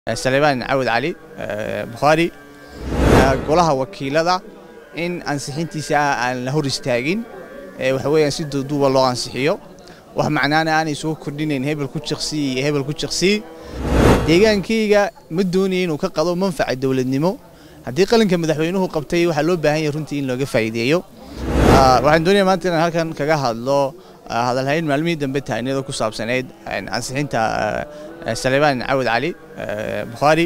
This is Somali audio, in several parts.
salebaan cawad cali bukhaari golaha wakiilada in ansixintiisa aan la hor istaagin waxa weeyaan si duuduuba loo ansixiyo wax macnaana aanay soo kordhinayn hebel ku jiqsii iyo hebel ku jiqsii deegaankayga ma doonaya inuu ka qado manfaca dowladnimo haddii qalinka madaxweynuhu qabtay waxaa loo baahan yahay runtii in looga faa'iideeyo waxaan doonaya maanta inaan halkan kaga hadlo hadalhayn maalmihii dambe tahniyada ku saabsaneyd ansixinta salebaan cawad cali bukhaari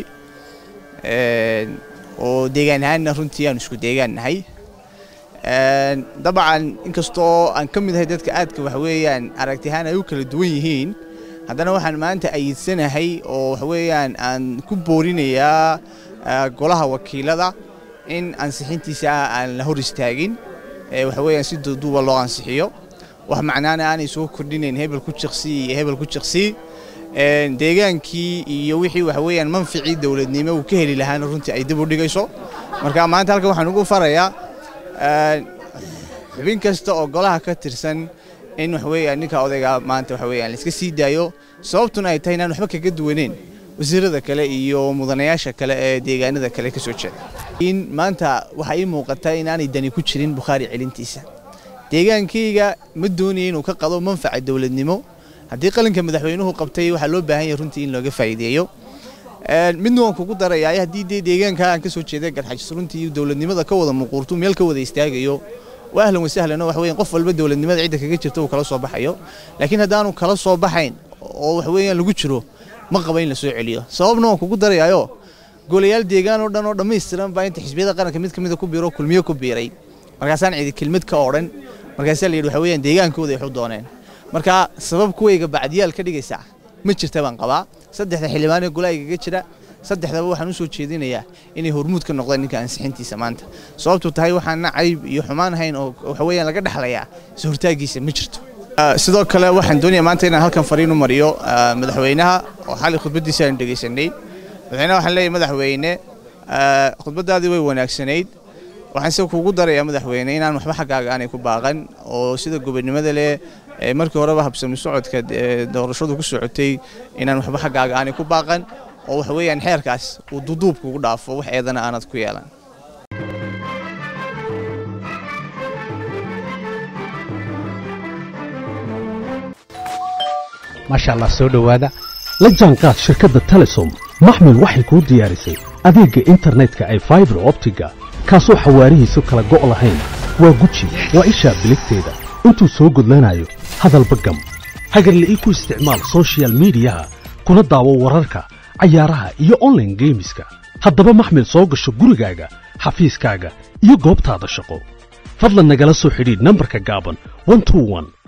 oo deegaan ahaanna runtii aan isku deegaan nahay dabcan inkastoo aan ka mid ahay dadka aadka waxa weeyaan aragti ahaan ay u kala duwan yihiin haddana waxaan maanta ayidsanahay oo waxa weeyaan aan ku boorinayaa golaha wakiilada in ansixintiisa aan la hor istaagin waxa weeyaan si duuduuba loo ansixiyo wax macnaana aanay soo kordhinayn hebel ku jiqsii iyo hebel ku jiqsii deegaankii iyo wixii waxa weeyaan manficii dowladnimo uu ka heli lahaana runtii ay dib u dhigayso marka maanta halkan waxaan ugu farayaa xubin kasta oo golaha ka tirsan in waxa weeyaan ninka odayga maanta waxa weeyaan la iska sii daayo sababtuna ay tahay inaan waxba kaga duwaneyn wasiirada kale iyo mudanayaasha kale ee deegaanada kale ka soo jeeda in maanta waxaa ii muuqata inaanay dani ku jirin bukhaari celintiisa deegaankayga ma doonaya inuu ka qado manfaca dowladnimo haddii qalinka madaxweynuhu qabtay waxaa loo baahan yahay runtii in looga faa'iideeyo midna waan kugu darayaa haddii dee deegaanka aan ka soo jeeday garxajis runtii dowladnimada ka wada muquurtu meel ka wada istaagayo waa ahlan wasahlan oo wax weeyaan qof walba dowladnimada cidda kaga jirta uu kala soo baxayo laakiin haddaanu kala soo baxayn oo wax weeyaan lagu jiro ma qaba in la soo celiyo sababna waan kugu darayaayo golayaal deegaan oo dhan oo dhammaystiran baa inta xisbiyada qaranka mid ka mida ku biiro kulmiyo ku biiray markaasaan cidi kelmad ka odhan markaasaa la yidhi waxa weeyaan deegaankooda ay waxu dooneen marka sabab kuwayga bacdiyaal ka dhigaysa ma jirta baan qabaa saddexda xildhibaan ee golaha igaga jira saddexdaba waxaan u soo jeedinayaa inay hormuud ka noqdaan ninka ansixintiisa maanta sababtu tahay waxaana cayb iyo xumaan hayn oo waxa weeyaan laga dhexlayaa is hortaagiisa ma jirto sidoo kale waxaan doonayaa maanta inaan halkan fariin u mariyo madaxweynaha oo xalay khudbaddiisa aan dhegaysanay madaxweynaha waxaan leeyahay madaxweyne khudbaddaadii way wanaagsanayd waxaan se kuugu darayaa madaxweyne inaan waxba xaggaaga aanay ku baaqan oo sida gobonimada leh markii horeba habsami socodka doorashadu ku socotay inaan waxba xaggaaga aanay ku baaqan oo waxa weeyaan xeerkaas uu duduub kugu dhaafo wax eedana aanad ku yeelan maasha allah soo dhowaada la jaanqaad shirkadda telesom maxmil waxay kuu diyaarisay adeegga internetka ay faibar optiga kaasoo xawaarihiisu kala go' lahayn waa guji waa ishaa biligteeda intuu soo gudlanayo hadalba gam hagarle ii ku isticmaal sochial midiyaha kuna daawo wararka cayaaraha iyo onlaine geemiska haddaba maxmil soo gasho gurigaaga xafiiskaaga iyo goobtaada shaqo fadlan nagala soo xidhiidh nambarka gaaban